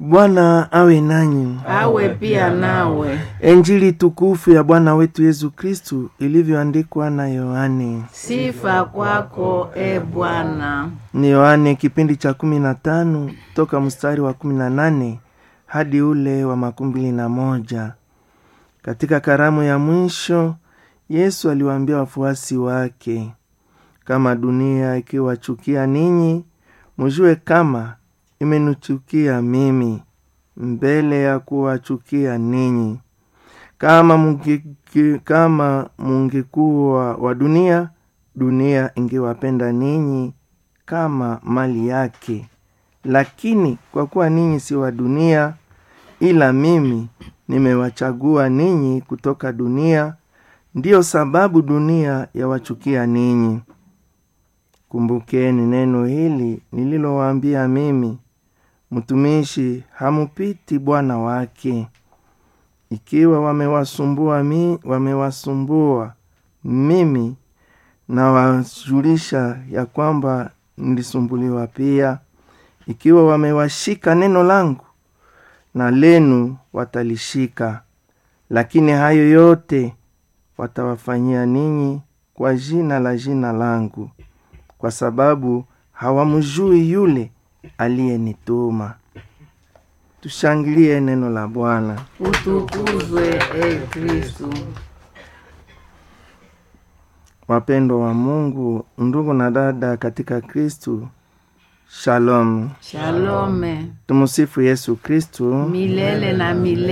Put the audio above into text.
Bwana awe nanyi. awe pia nawe. Injili tukufu ya Bwana wetu Yesu Kristu ilivyoandikwa na Yohane. Sifa kwako e Bwana. Ni Yohane kipindi cha kumi na tano toka mstari wa kumi na nane hadi ule wa makumi mbili na moja. Katika karamu ya mwisho Yesu aliwaambia wafuasi wake, kama dunia ikiwachukia ninyi, mujue kama imenichukia mimi mbele ya kuwachukia ninyi. Kama munge, kama mungekuwa wa dunia, dunia ingewapenda ninyi kama mali yake. Lakini kwa kuwa ninyi si wa dunia, ila mimi nimewachagua ninyi kutoka dunia, ndiyo sababu dunia yawachukia ninyi. Kumbukeni neno hili nililowaambia mimi, mtumishi hamupiti bwana wake. Ikiwa wamewasumbua mi, wamewasumbua mimi, nawajulisha ya kwamba nilisumbuliwa pia. Ikiwa wamewashika neno langu, na lenu watalishika. Lakini hayo yote watawafanyia ninyi kwa jina la jina langu, kwa sababu hawamjui yule aliyenituma. Tushangilie neno la Bwana. Utukuzwe e Kristu. Wapendwa wa Mungu, ndugu na dada katika Kristu, shalom. Shalome Tumusifu Yesu Kristu. milele na milele.